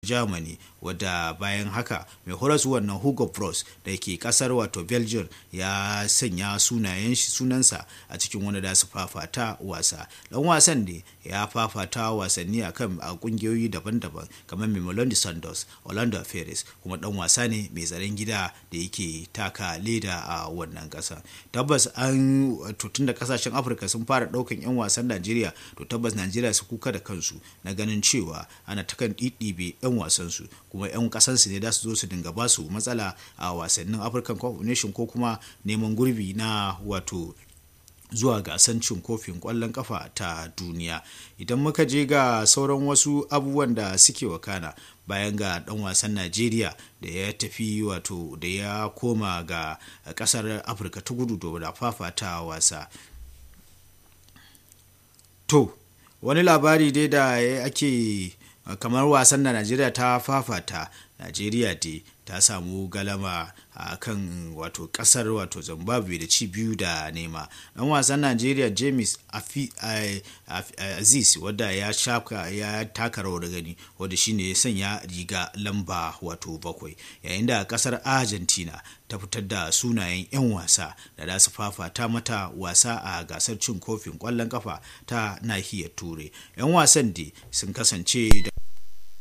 germany wadda bayan haka mai horas wannan hugo bros da ke kasar wato belgium ya sanya sunayen shi sunansa a cikin wani da su fafata wasa dan wasan ne ya fafata wasanni a kan a kungiyoyi daban-daban kamar Mamelodi Sundowns Orlando Pirates kuma dan wasa ne mai zaren gida da yake taka leda a wannan kasa tabbas an tun da kasashen Afirka sun fara daukan yan wasan Najeriya to tabbas Najeriya su kuka da kansu na ganin cewa ana ta kan ɗiɗɗibe yan wasan su kuma yan kasansu ne da su zo su dinga ba su matsala a wasannin African Cup of Nation ko kuma neman gurbi na wato zuwa gasan cin kofin kwallon kafa ta duniya idan muka je ga sauran wasu abubuwan da suke wakana bayan ga dan wasan najeriya da ya tafi wato da ya koma ga kasar afirka ta gudu da fafata wasa to wani labari dai da ake kamar wasan da najeriya ta fafata najeriya dai ta samu galama a kan wato kasar wato zimbabwe da ci biyu da nema dan wasan najeriya james aziz wadda ya shaka ya taka rawar gani wadda shine ya sanya riga lamba wato bakwai yayin da kasar argentina ta fitar da sunayen 'yan wasa da za su fafata mata wasa a gasar cin kofin kwallon kafa ta nahiyar turai 'yan wasan da sun kasance da